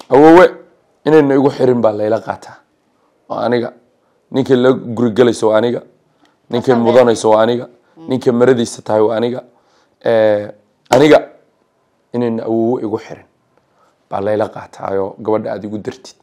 awowe inayna igu xirin baa layla qaataa oo aniga ninkay la gurigelayso waa aniga ninkay mudanayso waa aniga ninkay maradiisa tahay waa aniga aniga inayna awowe igu xirin baa layla qaataayo gabadha aada igu dartid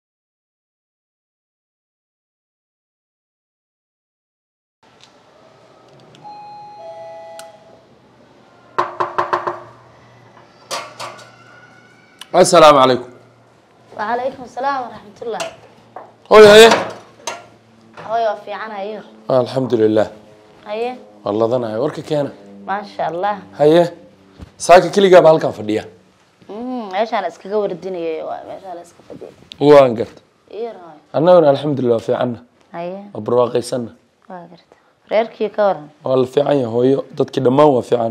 asalaamu calaykum وعليكم السلام ورحمة الله hooy haye هوي وفي عنها أيوه alxamdu lilah هيا waa ladanahay warka keena ما شاء الله haye saaka keligaaba halkaan fadhiya أمم إيش أنا إسكا جور الدنيا إيش أنا إسكا فدي waan garta إيه هاي annaguna alxamdulilah waa fiicanna هيا waa barwaaqaysanna واقرت ريركي كورن waa la fiican yahay hooyo dadkii dhammaan waa fiican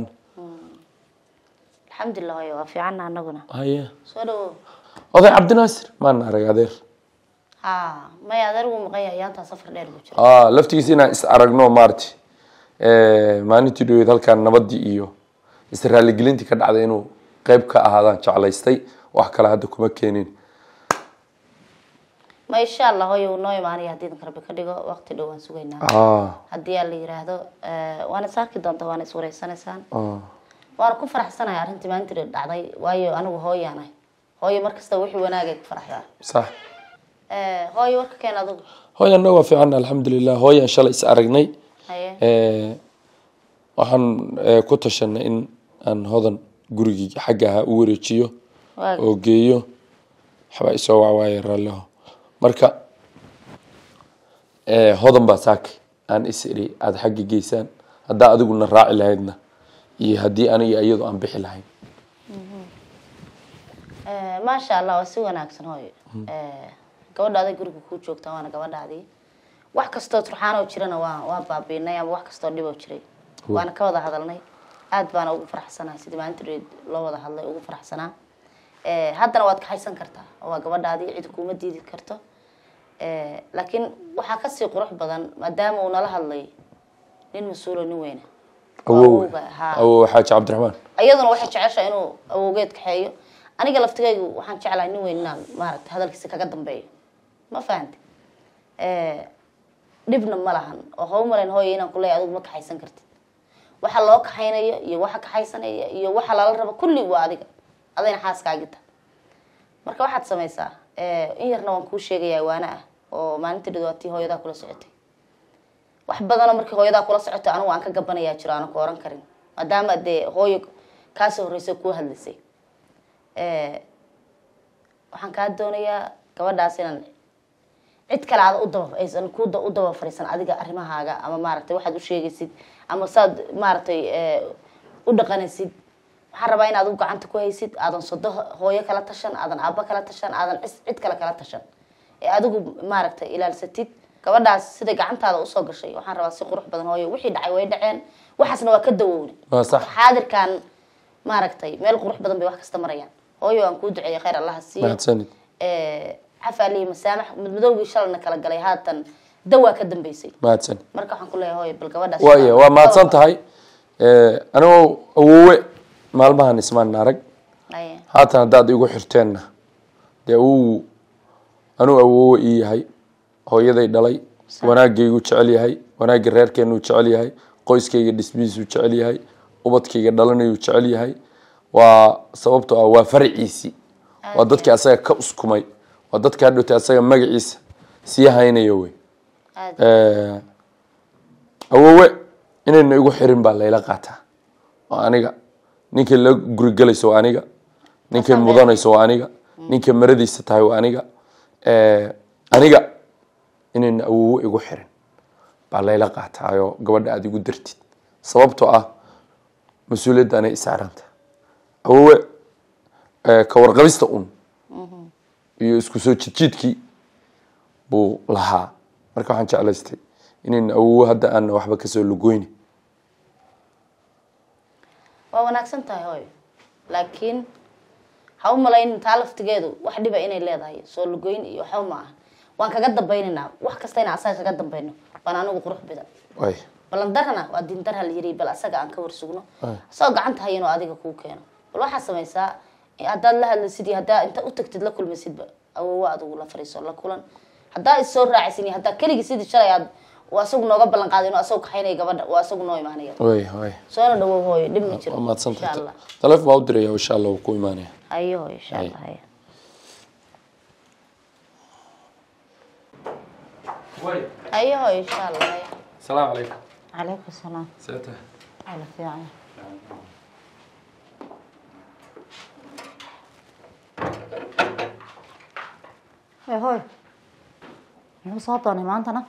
الحمد لله هوي وفي عنها نقولنا haye سولو oday cabdinaasir maan arag adeer ها ما يقدروا مقيا يانتا سفر دير بوجر ah laftigiisa inaan is aragno maarti maalintii dhaweyd halkaan nabadii iyo israaligelintii ka dhacday inuu qeyb ka ahaadaan jeclaystay wax kale hadda kuma keenin ما إن شاء الله هوي ونوي ماني هدينا كربي كديجو وقت دوان سوينا ah هدي اللي يراهدو وأنا ساكت دونتا وأنا سوري سنة سان ah waan ku faraxsanahay arrintii maanta dhacday waayo anigu hooyaanahay hooyo markasta wixii wanaagay ku faraxdaa sax hooyo warka keen adigu hooy annaga waa fiican alxamdulilah hooyaan shalay is aragnay haye Eh, waxaan eh, ku tashanay in aan hodan gurigii xagga ahaa u wareejiyo Waa- oo geeyo waxbaa isoo wacwaaye raalliho marka eh, hodan baa saaki aan is iri aada xagga geysaan haddaa adiguna raaci lahaydna iyo haddii aniga iyadu aan bixi lahayn Eh, maasha allah waa si wanaagsan hooyo Eh, gabadha aday guriga kuu joogta waana gabadhaadii wax kastoo turxaanoo jirana waa waa baabiinay ama wax kastoo dhiboo jiray waana ka wada hadalnay aad baana ugu faraxsanahay sidii maalinta dheed loo wada hadlay ugu faraxsanaa Eh, haddana waad kaxaysan kartaa oo waa gabadhaadii cid kuuma diidi karto Eh, laakiin waxaa kasii qurux badan maadaama uu nala hadlay nin mas-uulo nin weyna oo awow awowga, haa. awow xaaji cabdiraxmaan iyaduna waxay jeceshahay inuu awowgeed kaxeeyo aniga laftigaygu waxaan jeclahay nin weyn inaan maaragta hadalkiisa kaga dambeeyo ma fahanti dhibna ma lahan oo ha u malayn hooyo inaan kuleeyahay adigu ma kaxaysan kartid waxa loo kaxaynayo iyo waxa kaxaysanaya iyo waxa lala rabo kulli waa adiga adayna xaaskaagita marka waxaad samaysaa eh, in yarna waan kuu sheegayaa waana ah oo maalintii dhidootii hooyadaa kula socotay wax badanoo markii hooyadaa kula socotay anigu aan ka gabanayaa jiro aanan ku oran karin maadaama dee hooyo kaasoo horreysay kuu hadlaysay Eh, waxaan kaa doonayaa gabadhaas inaan cid kale aad u daba aysan ku da- u daba fariisan adiga arrimahaaga ama maaragtay waxaad u sheegaysid ama saad maaragtay eh, u dhaqanaysid waxaan rabaa inaad u gacanta ku haysid aadan sodo hooyo kala tashan aadan aabbo kala tashan aadan cis- cid kale kala tashan ee adigu maaragtay ilaalsatid gabadhaas sida gacantaada usoo gashay waxaan rabaa si qurux badan hooyo wixii dhacay way dhaceen waxaasna waa ka dawowna waa sax xaadirkan maaragtay meel qurux badan bay wax kasta marayaan hooyo aan kuu duceeya khayr allaha siiyo mahadsanid cafaalihi masaamax madmadowgii shalayna kala galay haatan dawaa ka dambeysay mahadsanid marka waxaan ku leeyahay hooyo bal gabadhaas waaya waa mahadsan tahay anigoo awowe maalmahan ismaan arag Aye. haatan haddaad igu xirteenna dee awowu anuu awowe ii yahay hooyaday dhalay wanaagaygu jecel yahay wanaagga reerkeenuu jecel yahay qoyskayga dhismihiisuu jecel yahay ubadkayga dhalanayuu jecel yahay waa sababtoo ah waa faraciisii waa dadkii asaga ka uskumay waa dadka hadhowtay asaga magaciisa sii haynaya wey aad Eh, awowe inayna igu xirin baa layla qaataa oo aniga ninkay la gurigelayso waa aniga ninkay Asaga. mudanayso waa aniga ninkay maradiisa tahay waa aniga Eh, aniga inayna awowe igu xirin baa layla qaataayo gabadha aada igu dartid sababtoo ah mas-uuliyadda anay isaaranta awowe eh, ka warqabista un iyo isku soo jidjiidkii buu lahaa marka waxaan jeclaystay inayna awowe hadda aan waxba kasoo lugoyni waa wanaagsan tahay hooyo laakiin ha u malayn taa laftigeedu wax dhiba inay leedahay soo lugoyn iyo waxba ma aha waan kaga dambaynaynaa wax kasta inaan asaga kaga dambayno baan anigu qurux badan way balandarana waa diindarha la yiri bal asaga aan ka warsugno Ay. asagoo gacanta hayanoo adiga kuu keeno bal waxaa samaysaa haddaad la hadlaysid iyo haddaa inta u tagtid la kulmaysidba awowa adugu la fariiso la kulan haddaa is soo raacaysin iyo haddaa keligii sidii shalay aad uu asagu nooga ballan qaaday inuu asagu kaxaynaya gabadha uu asagu noo imaanaya way way soona dhawow hooyo dhib ma jiro waa mahadsantahay insha allah taleefon baa u diraya insha allah wuu ku imaanaya hayo hooyo insha allah hayo hayo hooyo insha allah hayo asalaamu calaykum calaykum salaam see tahay ala fiican Hey, hoy. Muxuu soo doonay maantana?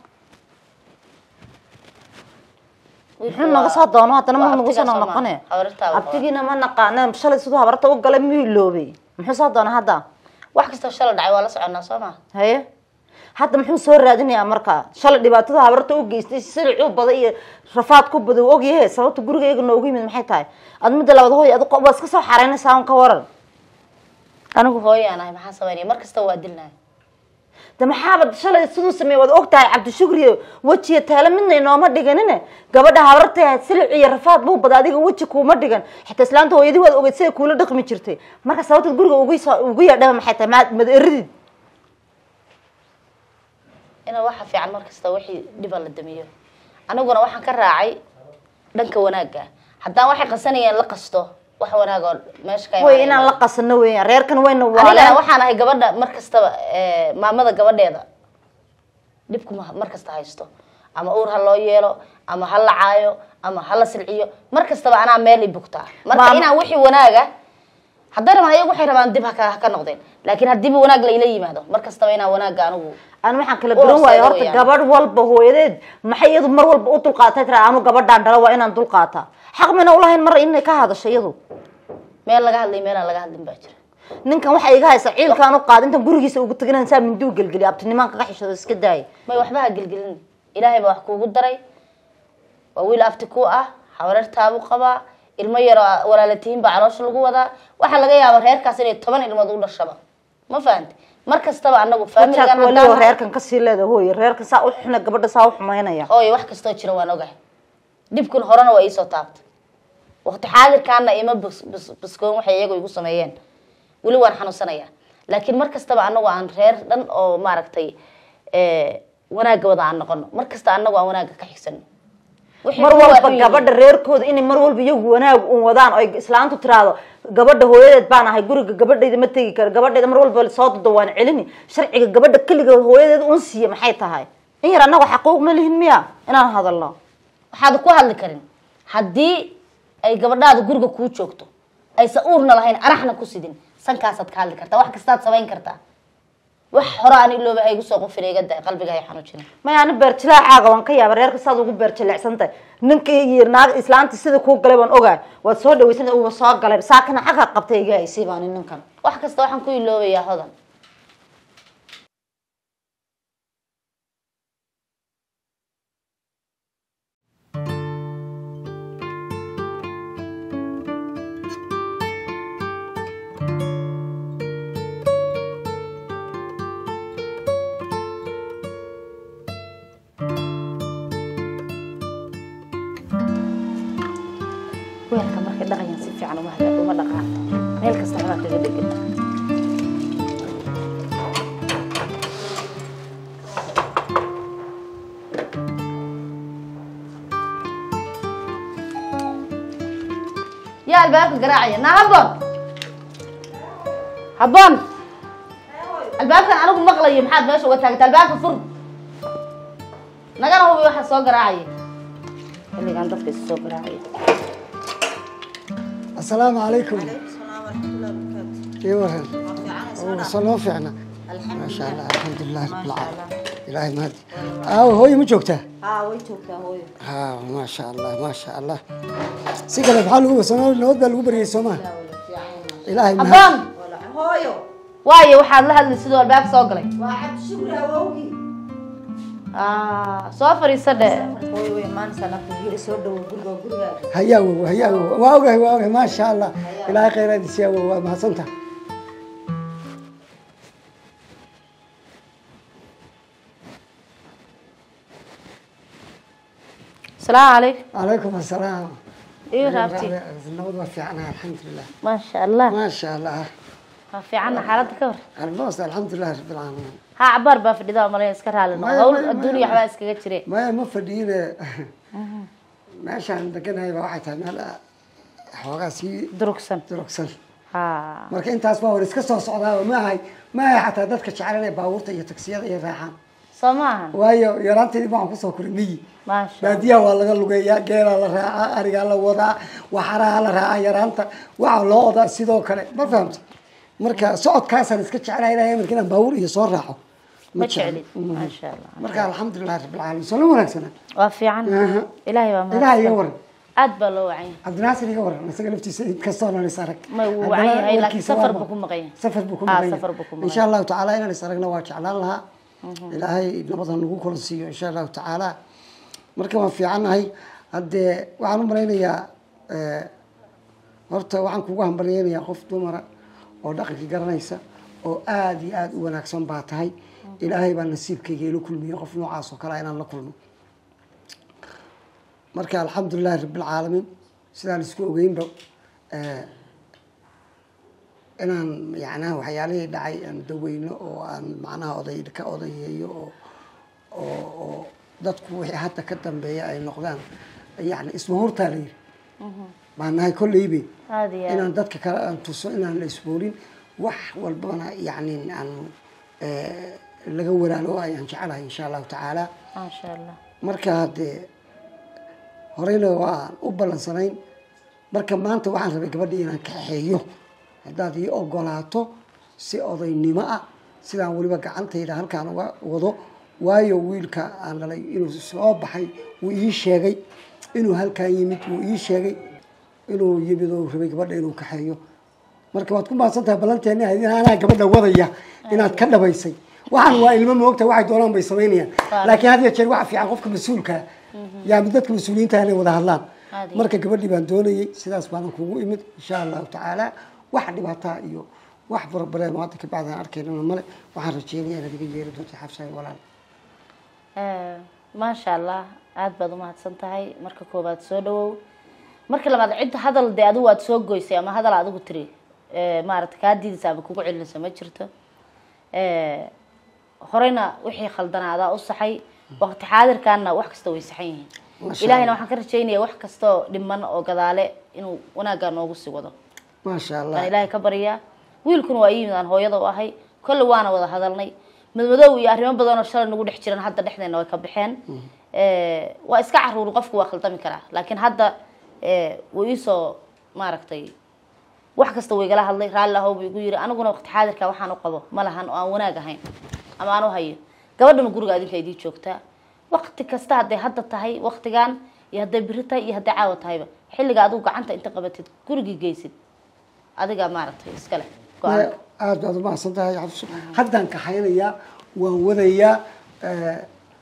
Muxuu naga soo doono haddana ma nagu soo noqonay? Abtigiina ma naqaana shalay siduu habarta u galay miyuu iloobay? Muxuu soo doonay hadda? wax kastoo shala dhacay waa la soconaa soo ma Haye. Hadda muxuu soo raadinayaa markaa? Shalay dhibaatada habarta u geystay silicuu baday iyo rafaad ku baday og yahay sababta gurigayga noogu yimid maxay tahay? Ad midda labaad hooy ad qof iska soo xareynaysaa un ka waran. anigu hooyaan ahay maxaa sameynaya mar kasta waa dilnaya de maxaaba shalay siduu sameeyey waad og tahay cabdishukriyo wejiya taale midna inooma dhiganine gabadha habartay ahayd silic iyo rafaad buu bada adiga weji kuuma dhigan xitaa islaanta hooyadii waad ogeyd siday kuula dhaqmi jirtay marka sababtaad guriga ugu soo ugu yeedhaba maxay tahay maad mad eridid ina waxa fiican mar kasta wixii dhiba la damiyo aniguna waxaan ka raacay dhanka wanaagga haddaan waxay qasanayeen la qasto wax wanaag oo meesha ka way imaanaya. inaan la qasano weeyaan reerkan wayna anigana waaleen waxaan ahay gabadha mar kastaba eh, maamada gabadheeda dhibku ma- mar kasta haysto ama uur ha loo yeelo ama ha la caayo ama ha la silciyo mar kastaba anaa meel i bugtaa marka Maam- inaan wixii wanaaga hadday rabaan ayagu waxay rabaan dib haka ha ka noqdeen laakiin haddiiba wanaag la ila yimaado mar kastaba inaan wanaagga anigu aan waxaan kala Waa garan waayo seedo horta weeyaan. gabadh walba hooyadeed maxay iyadu mar walba u dulqaatay tira anu gabadhaan dhala waa inaan dulqaataa xaq mina ulahayn mar inay ka hadasho iyadu meel laga hadlay meelaan laga hadlin baa jira ninkan waxay iga haysaa ciilkaan u qaad intan gurigiisa ugu tagana saa minduu gelgeli abtinimaan kaga xishado iska daaya may waxba ha gelgelin ilaahay baa wax kuugu daray waa wiil afti ku ah habareertaabuu qabaa ilmo yaroo walaalatihiin baa caloosha lagu wadaa waxaa laga yaabaa reerkaas inay toban ilmood u dhashaba ma fahanti mar kastaba anagu jaak waliba faamiligan reerkan kasii leeda hooye reerkan saa u xuna gabadha saa u xumaynaya hooyo wax kastoo jira waan ogahay dhibkun horena waa iisoo taabtay waqti xaadirkaana ima bus- bus- buskoon waxay iyagu igu sameeyeen weli waan xanuunsanayaa laakiin mar kastaba anagu aan reer dhan oo maaragtay eh, wanaagga wada aan noqono mar kasta anagu aan wanaagga ka xigsano Wixii mar kuwa walba xun yihiin. gabadha reerkooda inay mar walba iyagu wanaag un wadaan oy islaantu tiraahdo gabadha hooyadeed baan ahay guriga gabadhayda ma tegi karo gabadhayda mar walba soo dado waan celini sharciga gabadha keligeed hooyadeed un siiya maxay tahay in yar annaga xaquuq ma lihin miya inaan hadalno waxaad ku hadli karin haddii ay gabadhaada guriga kuu joogto aysan uurna lahayn araxna ku sidin sankaasaad ka hadli kartaa wax kastaad samayn kartaa wax hore aan ilooba ha igu soo qufina iga day qalbiga hay xanuujina maya ani beerjilaaxaaga waan ka yaaba reerka saad ugu beerjileecsan tahay ninka iyo naag islaanta sida kuu galay waan ogahay waad soo dhaweysanta uba soo galay saakana xaqa qabtay iga haysay baani ninkan wax kasta waxaan ku iloobayaa hodan weelka markay dhaqayaan si fiican uma hada uma dhaqaan meel kasta xabaa kaga dhegan yaa albaabka garaacaya naa habboon habboon albaabkan anigu maqlayo maxaad meesha uga taagta albaabka fur nagana hubi waxaa soo garaacaya xilligan dadka is soo garaacaya السلام عليكم ايه ورهن وصلوا فعنا ما شاء الله الحمد لله رب العالمين إلهي مهدي اه هوي ما جوكته haa way joogtaa hooyo ها ما شاء الله ما شاء الله سيقل بحال هو سنة نود بل بري سوما إلهي مهدي habboon hooyo waayo waxaad la hadlay sidoo albaabka soo galay waa cabdishukri awowgii Ah, soo fadhiisa dhe hooyo way imaanaysaa nafta guri soo dhawo guriga waa gurigaaga هيا هو هيا هو واوغي واوغي ما شاء الله إلهي خير هذه سيا ما سنتها asalaamu calaykum عليكم السلام iyo raabti النود وفي عنها الحمد لله maasha allah ما شاء الله waa fiicanna xaaladda ka hor almost alxamdulilah rabbilcaalamiin ha cabaar baa fadhida oo malaya iska raali noqo Maya, hawl maya, adduun maya, iyo waxbaa iskaga jire maya ma fadhiine meeshaan deganahay baa waxay tahay meel xoogaa sii durugsan durugsan ha marka intaas baa war iska soo socdaa ma ahay ma ahay xataa dadka jecel inay baabuurta iyo taksiyada iyo raaxaan soo maahan waayo yaraanteedii baan kusoo koray miyi maasha baadiyaha waa laga lugeeyaa geelaa la raacaa arigaa la wadaa waxaraha la raacaa yaraanta waxaa loo odaa sidoo kale ma fahamta marka socodkaasaan iska jeclahay ilahay marka inaan baabuur iyo soo raaco ma jecli. jeclid maasha allah marka alxamdulilahi rabbilcaalamiin soo la wanaagsana waa fiican Aha. ilaahay waa ilaah iga mahadsan waran aad baa loo wacan yahay cabdinaasir iga waran isaga laftiisa inkastoo nan is arag Ma wuu Haddana wacan yahay, laakiin warkiisa safar waa- buu ku maqan yahay. safar buu ku Ah, maqan safar buu ku yahay maqan insha allahu tacaala inaan is aragna waa jeclaan lahaa ilaahay nabada nagu kula siiyo insha allahu tacaala marka waan fiicannahay haddee waxaan u malaynayaa eh, horta waxaan kugu hambalyeynayaa qof dumara oo dhaqankii garanaysa oo aada iyo aada u wanaagsan baa tahay ilaahay baa nasiibkayga ila kulmiye qof noocaas oo kale inaan la kulmo marka alxamdulilahi rabbilcaalamiin sidaan isku ogeynba eh, inaan macnaha waxyaalihii dhacay aan daweyno oo aan macnaha oday ka odayeeyo oo oo oo dadku wixii hadda ka dambeeya ay noqdaan yani ismahurtaa la yidhi baan nahay kolleybe aad iyo aad inaan dadka kale aan tuso inaan la isboorin wax walbana yani aan eh, laga walaalo ayaan jecelahay insha allahu tacaala maasha allah marka haddee horeyna waan u ballansanayn marka maanta waxaan rabay gabadhii inaan kaxeeyo haddaad ii ogolaato si odaynimo ah sidaan weliba gacantayda halkaan uga wado waayo wiilka aan dhalay inuu soo baxay wuu ii sheegay inuu halkaan yimid wuu ii sheegay inuu yimid oo rabay gabadha inuu kaxeeyo marka waad ku mahadsan tahay ballanteeni ahayd in anaa gabadha wadaya inaad ka dhabaysay waxaan waa ilmo moogta waxay doonaan bay samaynayaan laakiin had iyo jeer waxa fiican qofka mas-uulka yaa dadka mas-uuliyiinta inay wada hadlaan Aad iyo marka gabadhii baan doonayay sidaas baanan kugu imid insha allahu tacaala wax dhibaataa iyo wax barbareen oo hadda kabacdi aan arkaynana male waxaan rajeynayaa inaad iga yeeri doonta xabsahay walaal Eh, maasha allah aad baad umahadsan tahay marka koobaad soo dhawow marka labaad cidda hadal dee adigu aad soo goysay ama hadal adigu tiri eh, maaragta kaa diidaysa ama kugu celinaysa ma jirto Eh, horeyna wixii khaldanaadaa u saxay waqti xaadirkaana wax kasta way saxan yihiin Masha ilaahayna Allah. waxaan ka rajaynayaa wax kastoo dhiman oo gadaale inuu wanaaggaa noogu sii wado maasha allah baan ilaahay ka baryaa wiilkuna waa ii yimid aan hooyada u ahay kolle waana wada hadalnay madmadow iyo arrimo badan oo shalay nagu dhex jiran hadda dhexdeena way ka baxeen Eh, waa iska caruuri qofku waa khaldami karaa laakiin hadda eh, wuu iisoo maaragtay wax kasta wuu igala hadlay raalli ahow buu igu yiri aniguna waqti xaadirka waxaan u qabo ma lahan oo aan wanaag ahayn ama aan u hayo gabadhana guriga adinka idii joogtaa waqti kasta hadday hadda tahay waqtigan iyo hadday biri tahay iyo hadday caawa tahayba xilliga adigu gacanta inta qabatid gurigii geysid adiga maaragtay iska leh go-aanka aada baad umahadsan tahay xabso haddaan kaxaynayaa waan wadayaa eh,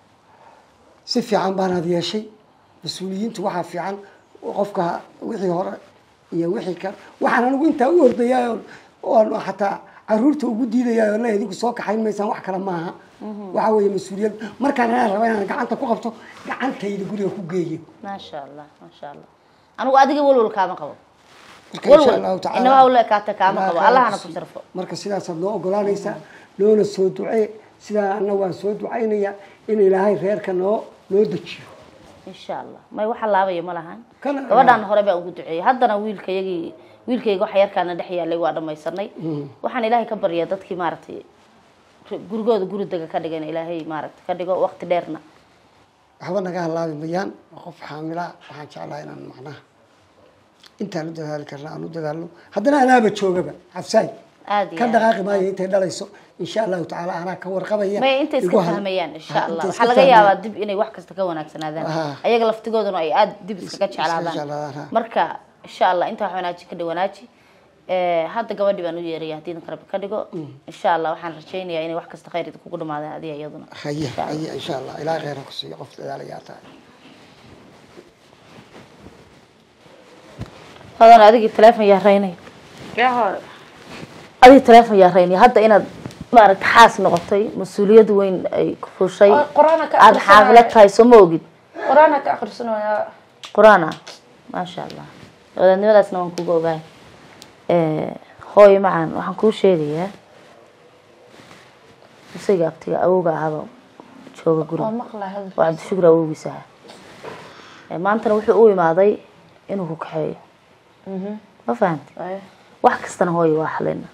si fiican baanaad yeeshay mas-uuliyiintu waxaa fiican qofka wixii hore iyo wixii ka waxaan anigu intaa u ordayaa oon- oon xataa caruurta ugu diidayaa oo le idinku soo kaxayn maysaan wax kale maaha waxa weeye mas-uuliyad markaan inaan raba inaan gacanta ku qabto gacantayda guriga ku geeyo maasha allah maasha allah anigu adiga walwal kaama qabo marka insha walwal allahu tacaala inaba hawle kaata kaama Allah qabo khayr allahana ku ku siiyo. sharfo marka sidaasaad noo ogolaanaysaa noona soo ducee sidaa anna waan soo ducaynaya in ilaahay reerka noo noo dejiyo insha allah may waxa laabaya ma lahan Kana- gabadhaan hore baan ugu duceeyey haddana wiilkayagii wiilkayga waxa yarkaana dhex yaalay waa dhamaysanay waxaan ilaahay ka baryaa dadkii maaragtay gurigooda guri dega ka dhigan ilaahay maaragtay ka dhigo waqti dheerna waxba naga halaabi mayaan waa qof xaamila waxaan jeclaa inaan macnaha intaan u dadaali karna aan u dadaalno haddana anaaba joogaba xabsaay aad iyo ka aad. dhaqaaqi maayo intay dhalayso insha allahu tacaala anaa ka warqabaya may intay igu iska hal- fahmayaan insha Ha, allah intay waxaa iska laga fahmayaan. yaabaa dib inay wax kasta ka wanaagsanaadaan Aha. ayaga laftigooduna ay aada dib iskaga Iska jeclaadaan, jeclaadaan ha. marka insha allah inta wax wanaaji ka dhi wanaaji Eh, hadda gabadhi baan u yeeraya haddii idinka rabbi ka dhigo insha allah waxaan rajaynayaa inay wax kasta khayr idinkugu dhamaadaan adiga iyaduna haye Insha Allah. haye insha allah ilaahay khayr ha ku siiyo qof dadaalayaa tahay hodan adigii teleefon yaa raynaya adigii teleefon yaa raynaya hadda inaad maaragta xaas noqotay mas-uuliyad weyn ay ku fushay Oo, qur-aanka ka aada akhrisanaya. xaamilo tahay soo ma ogid qur-aanka ka akhrisanaya qur-aan ah maasha allah wadaadnimadaasna waan kuga ogahay hooyo macaan waxaan kuu sheegayaa isaga abtiga awowga ahaba jooga waa guriga maqlaa hadal waa cabdishukur awowgiisa aha Eh, maantana wuxuu u imaaday inuu ku kaxeeyo ma fahamti Aye. wax kastana hooyo waa xalina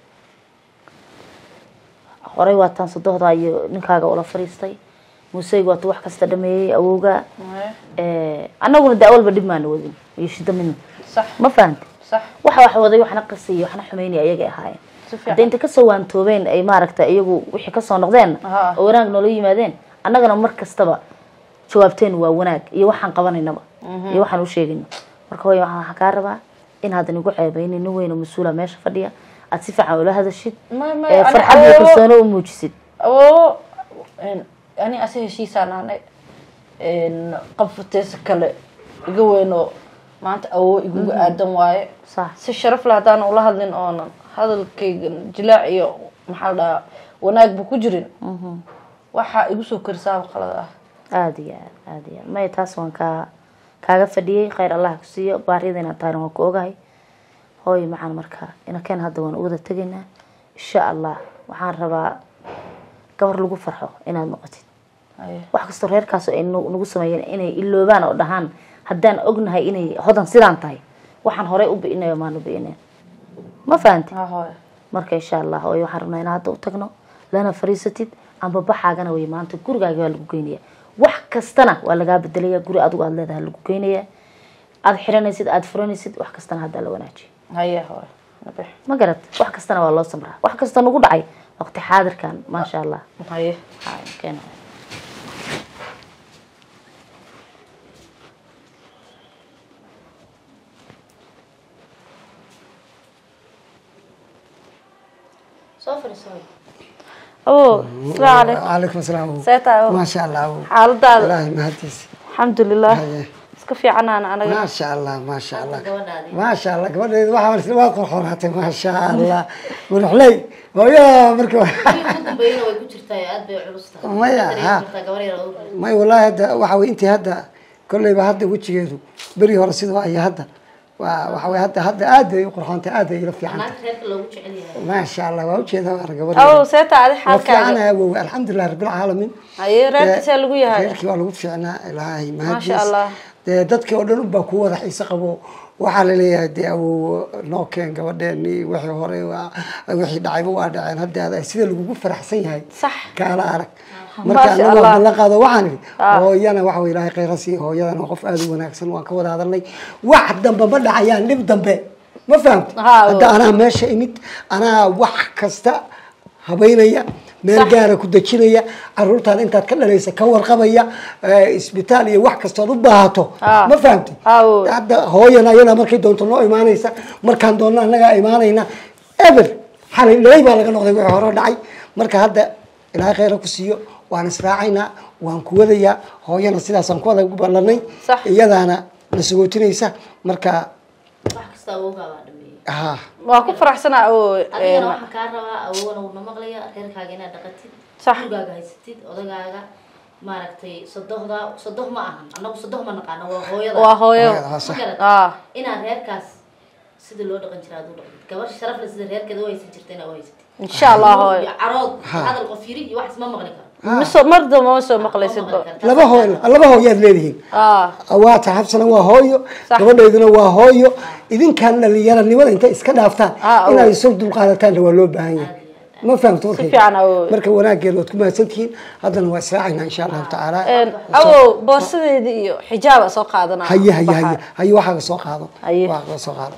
horey waa taan sodohdaa iyo ninkaaga ula fariistay muuseyga waatu wax kasta dhameeyey awowga Aye. Eh, annaguna daa walba dhib maana wadin iyo shida midna sax ma fahamti sax waxa wax waday waxna qasay waxna xumeynaya ayagay ahaayeen Si fiican. hadda inta kasoo waantoobeen ay maaragta iyagu wixii kasoo noqdeen Aha. oo wanaag noola yimaadeen annagana mar kastaba jawaabteen waa wanaag iyo waxaan qabanaynaba iyo waxaan u sheegayno marka hooyo waxaan waxaan kaa rabaa in haddan igu ceebeynin nin weyn oo mas-uula meesha fadhiya aad si fiican ula hadashid May- may, ee ani farxad iyo awoowo- kalsooni u muujisid awoowo een, ani ase heshiisaan ahnay qabfateesa kale iga weynoo maanta awoo iguga aadan waaye sax si sharaf leh haddaan ula hadlin oonan hadalkayga jilaac iyo maxaa la dhahaa wanaagba ku jirin waxaa igu soo korisaaba qalad ah aada iyo aad aada iyo aad maya taas waan kaa kaaga fadhiyey khayr allah ku siiyo baariyada inaad tahayna waan ku ogahay hooyo macaan marka inakeen hadda waan u wada tegaynaa insha allah waxaan rabaa gabar lagu farxo inaad noqotid Aye. wax kastoo reerkaas ay nu- nagu sameeyeen inay iloobaan oo dhahaan haddaan ognahay inay hodan sidaan tahay waxaan horey u bi'inayo maanu bi'ineen ma fahanti Ha, hooyo. marka insha allah hooyo waxaan rabnaa inaan hadda u tagno lana fariisatid amba baxaagana way maanta gurigaaga waa lagu geynaya wax kastana waa lagaa bedelaya guri adigu aad leedahay lagu geynaya aad xiranaysid aad furanaysid wax kastana haddaa la wanaajiyo haye hooyo nabix ma garad wax kastana waa loo samraa wax kasta nagu dhacay waqti xaadirkan maasha allah haye Haa, keena. soo fadhiiso awo asalaamu calaykum calaykum asalaam see tahay awo maasha allah awow. xaaladaada ilaahay mahadiis alxamdulilah Haye. iska fiicanaan anaga maasha allah maasha allah gabadhaadi maasha allah gabadheedu waxaa isla waa qorxoonaatay maasha allah madaxley hooyo marka ugu dambeeyana way ku jirtaa aad bay culus tahay Maya, Dareemi ha. kartaa gabar yar oo u may wallaahi hadda waxa wey intii hadda kolleyba hadda wejigeedu beri hore sidoo aya hadda waa waxa wey hadda hadda aad bay u qurxoontay aad bay ila fiicantay naagta reerka loogu jecel yahay maasha allah waa ujeedaa waa gabadh awo see tahay adi waa xaalkaaga fiicanaha wow alxamdulilah rabbilcaalamiin haye reerka see lagu yahay reerkii waa lagu fiicnaa ilaahay Maasha mahadiis Allah. dee dadkii oo dhan unbaa ku wada xiise qabo waxaa laleeyahay dee awow noo keen gabadheeni wixii hore waa wixii dhacayba waa dhaceen hadda ada sida lagugu faraxsan yahay Sax. kaala arag Maasha marka anagu Allah. waan ballan qaado waxaan idhi Ah. hooyana waxa wey ilaahay khayra siiya hooyadana waa qof aada u wanaagsan waan ka wada hadalnay wax dambe ma dhacayaan dhib dambe ma fahamti Haa, hadda anaa meesha imid anaa wax kasta habeynaya meel Sax. gaara ku dejinaya caruurtaan intaad ka dhalaysa ka warqabaya eh, isbitaal iyo wax kastood u baahato Ah. ma fahamti Ah, oo. hadda hooyana ayadaa markay doonto noo imaanaysa markaan doonno annagaa imaanayna eber xalay dhalay baa laga noqday wixii hore dhacay marka hadda ilaahay khayra ku siiyo waan israacaynaa waan ku wadayaa hooyana sidaasaan ku wada ballanay Sax. iyadaana na sagootinaysa marka wax kasta awowgaa baa dhameeyey ha waa ku faraxsanaa awo adigana waxaan kaa rabaa awowna wuuna maqlaya reerkaaga inaad dhaqatid Sax. gurigaaga haysatid odagaaga maaragtay sodohda sodoh ma ahan annagu sodoh ma naqaano waa hooyada waa hooyo Hooyada, ha, Ma sax. garad? ah inaad reerkaas sida loo dhaqan jira aad u dhaqantid gabar sharaf leh sida reerkeeda u haysan jirta inaad u haysatid insha allah hooyo iyo carood hadal qof yiri iyo wax isma maqli karo miso mar dambe ma soo maqlaysidba laba hooy laba hooyaad leedihiin ah waata xabsana waa hooyo Sax. gabadheyduna waa hooyo idinkaan dhalinyaranimada intay iska dhaaftaan Ah, oo. inaad isu dulqaadataanna waa loo baahan yahay ma fahamta si fiican awo marka wanaageed waad ku mahadsantihiin haddana waa israacaynaa insha allahu tacaala awo boorsadeedii iyo xijaaba soo qaadanaa haye haye haye haye waxaaga soo qaado Haye. waxaaga soo qaado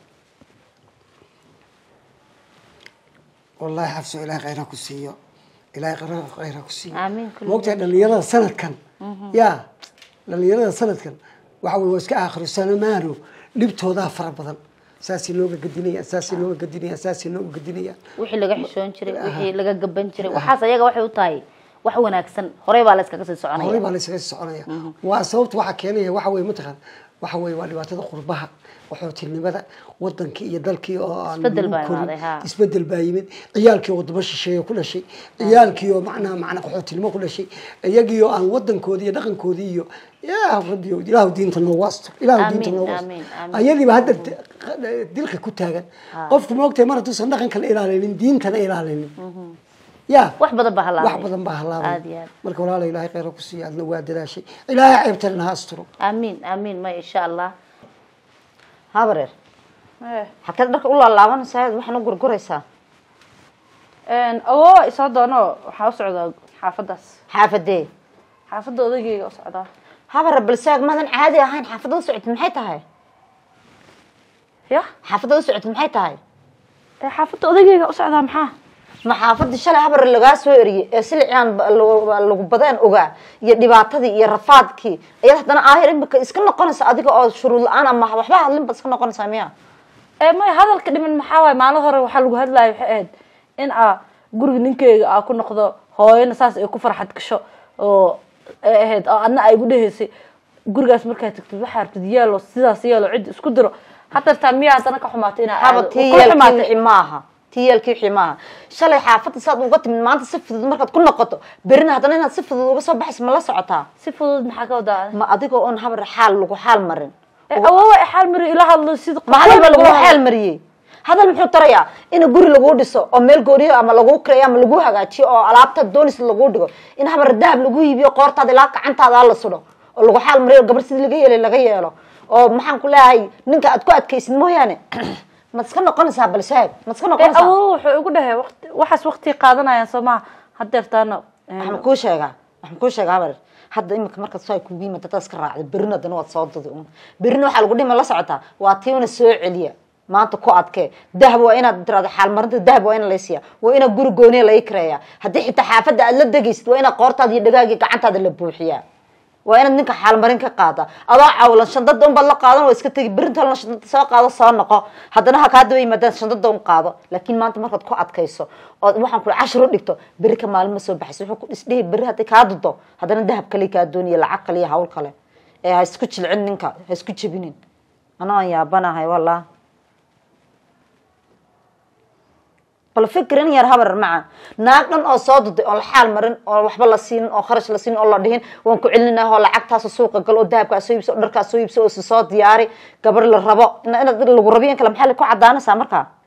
wallahi xabso ilaahay khayra ku siiyo ilaahay khayra khayra ku siiyo Amiin, kulli moogtahay dhalinyarada sanadkan ya dhalinyarada sanadkan waxa wey waa iska aakhiro sanamaano dhibtoodaa fara badan saasay nooga gadinayaan saasay nooga gadinayaan saasay nooga gadinayaan wixii laga xishoon jiray wixii laga gaban jiray waxaas ayaga waxay u tahay wax wanaagsan horey baa la iskaga sii horey soconaya baa la isaga sii soconaya waa sababta waxaa keenaya waxa weye mataqaan waxa weye waa dhibaatada qurbaha qaxootinimada wadankii iyo dalkii oo aan Isbedel lagu baa korin. imaaday, haa. isbedel baa yimid ciyaalkii oo wadamo shisheeye ku dhashay ciyaalkii oo macnaha macna qaxootinimo ku dhashay iyagii oo aan wadankoodii iyo dhaqankoodii iyo yaa rabbi ilaahu diinta noogu astur ilaahu diinta Amiin, noogu astur amiin, amiin. ayadiiba hadda d- dilka ku taagan qofku maogtahay mar hadduusan dhaqankana ilaalinin diintana ilaalinin ya wax badan baa halaabay wax badan baa halaabay aad iyo aad marka walaala ilaahay khayra ku siiya adna waa dadaashay ilaahay ceebtana ha asturo amiin amiin ma insha allah habareer Eh, xakeed dharka u laalaabanaysaa waxaana gurguraysaa een, awoowa isoo doono waxaa u socdaa xaafadaas xaafadee xaafadda odaygeyga u socdaa habareer balsaag madan caadi ahayn xaafadda u socotid maxay tahay ya xaafadda u socotid maxay tahay ee xaafadda odaygeyga u socdaa maxaa ma xaafadii shalay habar lagaa soo eriyey ee silicaan ba- lagu lagu badeen ogaa iyo dhibaatadii iyo rafaadkii ayaad haddana aahir imika iska noqonaysa adiga oo shuruud la-aan ama waxba hadlin baad iska noqonaysaa miya ee may hadalka dhiman maxaa waaye maalin hore waxaa lagu hadlayo waxay ahayd in aa guriga ninkeyga aa ku noqdo hooyana saas ay ku farxad gasho oo ay ahayd oo adna ay gu dhehaysay gurigaas markaad tagtid waxaa rabtid yeelo sidaas yeelo cid isku diro hadartaa miyaa haddana ka xumaatay inaa haba aado tii Waa yeelkii ku xumaatay. wixii maaha tii yeelkii wixii maaha shalay xaafadda saad uga timid maanta si fudud markaad ku noqoto berina haddana inaad si fudud uga soo baxayso ma la socotaa si fudud maxaa ka wadaa ma adigoo oon habar xaal lagu xaal marin awoowa ay xaal mari ila hadlo sida ma hadal ba lagu xaal mariyey hadal muxuu tarayaa in guri lagu dhiso oo meel gooniyo ama lagu kireeyo ama lagu hagaajiyo oo alaabta doonis lagu dhigo in habar dahab lagu iibiyo qoortaada ilaa gacantaada la sudo oo lagu xaal mariyo gabar sidii laga yeelay laga yeelo oo maxaan ku leeyahay ninka aad ku adkaysid mooyaane maad iska noqonaysaa balsaag maad iska noqonaysaa awoowa wuxuu igu dhahay waqti waxaas waqti qaadanayaan soo maha hadeertaana waxaan kuu sheegaa waxaan kuu sheegaa habar hadda imika markaad soo ay kugu yimid dadaad iska raacday berrina haddana waad soo dudi un berrina waxaa lagu dhima la socotaa waa tiina soo celiya maanta ku adkee dahab waa inaad tirahdo xaalmarinta dahab waa in laysiya waa inaad guri gooniya laga kireeya haddii xitaa xaafadda aad la degaysid waa inaad qoortaada iyo dhagaagii gacantaada la buuxiyaa waa inaad ninka xaalmarin ka qaada adoo cawlan shandada unbaad la qaadan waa iska tegi berintalna shandada soo qaado soo noqo haddana ha kaa daba yimaadaan shandada un qaado laakiin maanta markaad ku adkayso ood waxaan kula cashir u dhigto beri ka maalin ma soo baxayso wuxuu ku isdhihi beri hadday kaa dudo haddana dahab kale kaa dooniya lacag kale iyo hawl kale ee ha isku jilcin ninka ha isku jebinin anoo aan yaabanahay wallah bal fikrin yar habar maca naag dhan oo soo duday oon la xaal marin oo waxba la siinin oo kharash la siinin oo la dhihin waan ku celinah oo lacagtaas suuqa gal oo dahabkaa soo iibso oo dharkaa soo iibso oo si soo diyaari gabar la rabo inaad lagu rabiyo in kale maxaa la ku cadaanaysaa markaa